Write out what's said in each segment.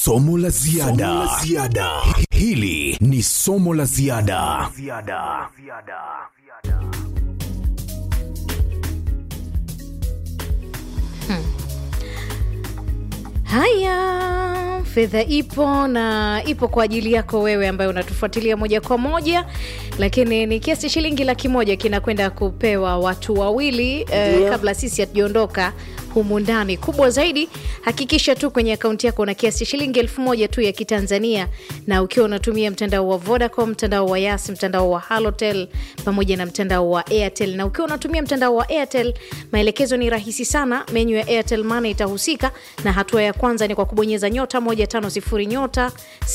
somo la ziada hili ni somo la ziada Haya, fedha ipo na ipo kwa ajili yako wewe ambaye unatufuatilia moja kwa moja, lakini ni kiasi shilingi laki moja kinakwenda kupewa watu wawili eh, kabla sisi hatujaondoka humu ndani. Kubwa zaidi, hakikisha tu kwenye akaunti yako una kiasi shilingi elfu moja tu ya Kitanzania, na ukiwa unatumia mtandao wa Vodacom, mtandao wa Yas, mtandao wa Halotel pamoja na mtandao wa Airtel. Na ukiwa unatumia mtandao wa Airtel, maelekezo ni rahisi sana. Menyu ya Airtel Money itahusika, na hatua ya kwanza ni kwa kubonyeza nyota 150 nyota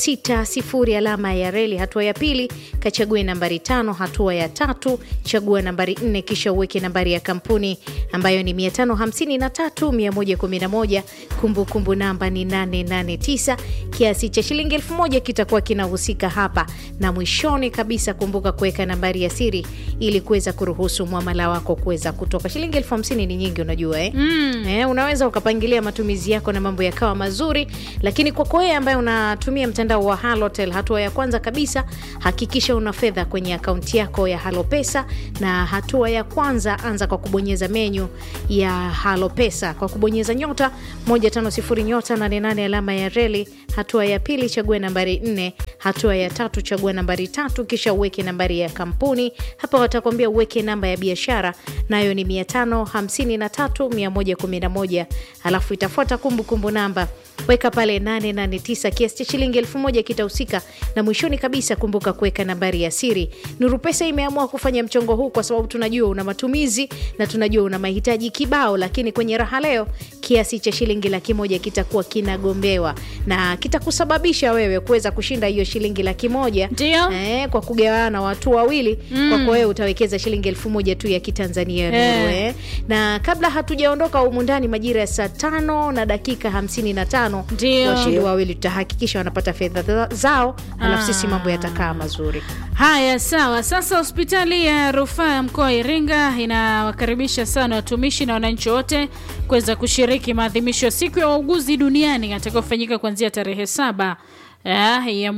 60 alama ya reli. Hatua ya pili, kachague nambari tano. Hatua ya tatu, chagua nambari nne, kisha uweke nambari ya kampuni ambayo ni 553 111. Kumbukumbu namba ni 889. Kiasi cha shilingi elfu moja kitakuwa kinahusika hapa, na mwishoni kabisa kumbuka kuweka nambari ya siri ili kuweza kuruhusu mwamala wako kuweza kutoka. Shilingi elfu hamsini ni nyingi, unajua eh? Mm. Eh, unaweza ukapangilia matumizi yako na mambo yakawa mazuri, lakini kwako wewe ambaye unatumia mtandao wa Halotel, hatua ya kwanza kabisa hakikisha una fedha kwenye akaunti yako ya Halopesa, na hatua ya kwanza anza kwa kubonyeza menyu ya Halopesa kwa kubonyeza nyota 150 nyota 88 alama ya reli. Hatua ya pili chagua nambari 4. Hatua ya tatu chagua nambari tatu, kisha uweke nambari ya kampuni. Hapa watakwambia uweke namba ya biashara, nayo ni 553 111, alafu itafuata kumbukumbu namba weka pale 889 kiasi cha shilingi elfu moja kitahusika, na mwishoni kabisa kumbuka kuweka nambari ya siri. Nuru Pesa imeamua kufanya mchongo huu kwa sababu tunajua una matumizi na tunajua una mahitaji kibao, lakini kwenye raha leo kiasi cha shilingi laki moja kitakuwa kinagombewa na kitakusababisha wewe kuweza kushinda hiyo shilingi laki moja Ndio. eh, kwa kugawana watu wawili mm. Kwako wewe utawekeza shilingi elfu moja tu ya Kitanzania Nuru, Eh. eh. Na kabla hatujaondoka humu ndani majira ya saa tano na dakika hamsini na tano Ndio. washindi wawili tutahakikisha wanapata fedha za- zao, alafu sisi mambo yatakaa mazuri. Haya, sawa. Sasa hospitali ya rufaa ya mkoa wa Iringa inawakaribisha sana watumishi na wananchi wote kuweza kushiriki maadhimisho ya siku ya wauguzi duniani atakayofanyika kuanzia tarehe saba eh, ya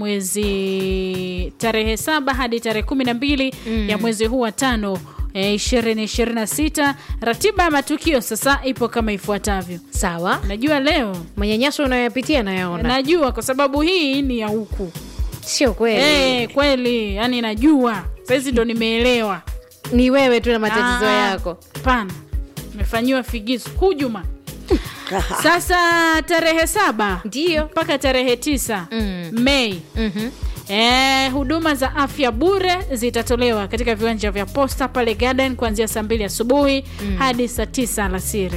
mwezi tarehe saba hadi tarehe kumi na mbili ya mwezi huu wa tano ishirini ishirini na sita. Ratiba ya matukio sasa ipo kama ifuatavyo. Sawa, Najua leo manyanyaso unayoyapitia nayaona, najua kwa sababu hii ni ya huku sio kweli? Eh, kweli yani najua saizi ndo nimeelewa Ni wewe tu na matatizo Ah, yako. hapana nimefanyiwa figisu hujuma sasa tarehe saba Ndio. mpaka tarehe tisa Mm. mei Mhm. Eh, huduma za afya bure zitatolewa katika viwanja vya posta pale garden kuanzia saa mbili asubuhi hadi saa tisa alasiri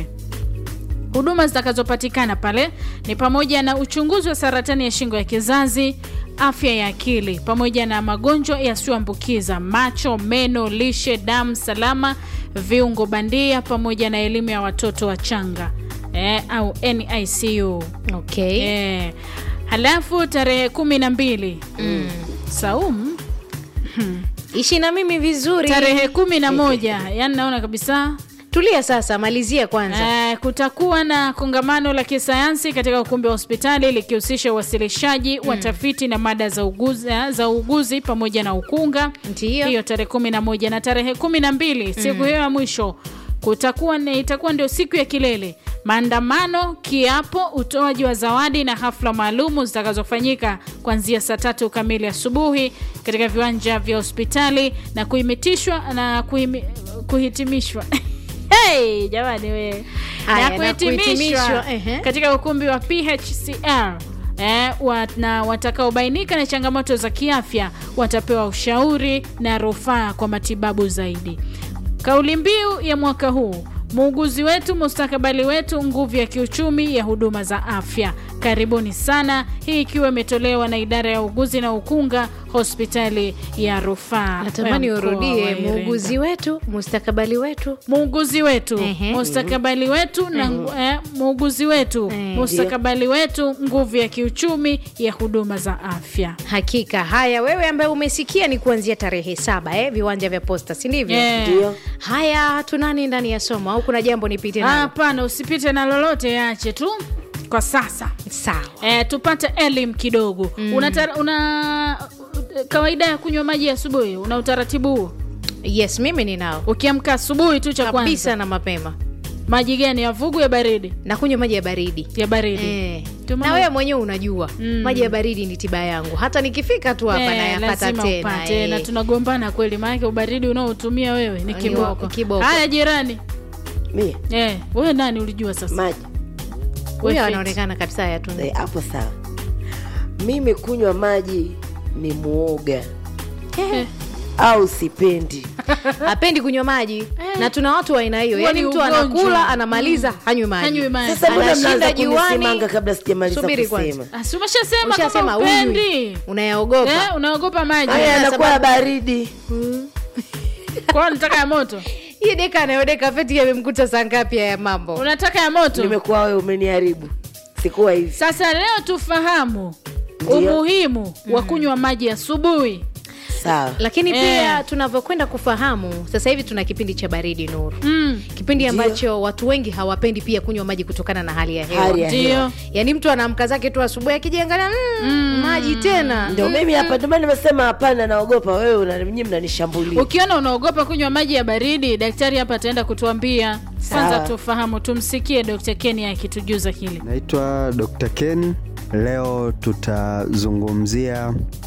huduma zitakazopatikana pale ni pamoja na uchunguzi wa saratani ya shingo ya kizazi afya ya akili pamoja na magonjwa yasiyoambukiza macho meno lishe damu salama viungo bandia pamoja na elimu ya watoto wachanga eh, au nicu Okay. eh, halafu tarehe kumi na mbili saumu Ishi na mimi vizuri. tarehe kumi na moja yani naona kabisa Tulia sasa, malizia kwanza. Eh, kutakuwa na kongamano la kisayansi katika ukumbi wa hospitali likihusisha uwasilishaji wa tafiti na mada za uguzi, eh, za uguzi pamoja na ukunga Ndio. hiyo tarehe kumi na moja na tarehe kumi na mbili siku hiyo ya mwisho kutakuwa ni, itakuwa ndio siku ya kilele maandamano kiapo utoaji wa zawadi na hafla maalumu zitakazofanyika kuanzia saa tatu kamili asubuhi katika viwanja vya hospitali na kuhimitishwa na kuhimi, kuhitimishwa hey, jamani we Haya, na na kuhitimishwa kuhitimishwa, ehe. katika ukumbi wa PHCR eh, wa, na watakaobainika na changamoto za kiafya watapewa ushauri na rufaa kwa matibabu zaidi. Kauli mbiu ya mwaka huu muuguzi wetu, mustakabali wetu, nguvu ya kiuchumi ya huduma za afya. Karibuni sana, hii ikiwa imetolewa na idara ya uuguzi na ukunga hospitali ya rufaa. Natamani ya mkoa wa urudie, Iringa. muuguzi wetu, mustakabali wetu. muuguzi wetu Ehe. mustakabali wetu na eh, muuguzi wetu Eh. mustakabali wetu nguvu ya kiuchumi ya huduma za afya Hakika. Haya, wewe ambaye umesikia ni kuanzia tarehe saba eh, viwanja vya posta, si ndivyo? Eh. Ndio. Haya, tunani ndani ya somo au kuna jambo nipite Ah, nalo? hapana usipite na lolote yache tu kwa sasa sawa e, tupate elimu kidogo mm. una, una kawaida ya kunywa maji asubuhi una utaratibu huo yes mimi ninao ukiamka asubuhi tu cha kabisa kwanza na mapema maji gani ya vugu ya baridi na kunywa maji ya baridi ya baridi Eh. Ndio na maana- wewe mwenyewe unajua Mm. maji ya baridi ni tiba yangu hata nikifika tu hapa Eh, nayapata lazima tena upate, eh. na tunagombana kweli maanake ubaridi unaotumia wewe ni Ni kiboko kiboko. haya jirani mie eh, wewe nani ulijua sasa maji huyo Wewe anaonekana kabisa yatunza Eh, hapo sawa mimi kunywa maji ni muoga Eh, au sipendi hapendi kunywa maji na tuna watu wa aina hiyo Huo yaani ni mtu ugonjwa. anakula anamaliza hanywi maji hanywi maji. sasa mbona Anashinda mnaanza juani. kunisimanga kabla sijamaliza Subiri kusema Ah, si umeshasema ushasema kama upendi unywi unayaogopa eh, unaogopa maji haya Sasa yanakuwa ya bado- baridi kwao unataka ya moto hii deka anayodeka feti yamemkuta saa ngapi ya mambo unataka ya moto nimekuwa wewe umeniharibu sikuwa hivi sasa leo tufahamu Ndio. umuhimu wa kunywa maji asubuhi sawa lakini Eh. pia tunavyokwenda kufahamu sasa hivi tuna kipindi cha baridi nuru mm. kipindi Ndio. ambacho watu wengi hawapendi pia kunywa maji kutokana na hali ya hewa Hali ya ndio hewa. yaani mtu anaamka zake tu asubuhi akijiangalia mm, maji tena ndio mimi hapa ndio maana nimesema hapana naogopa wewe una- nyinyi mnanishambulia ukiona unaogopa kunywa maji ya baridi daktari hapa ataenda kutuambia kwanza Sawa. tufahamu tumsikie dr keni akitujuza hili Naitwa Dr. Ken. Leo tutazungumzia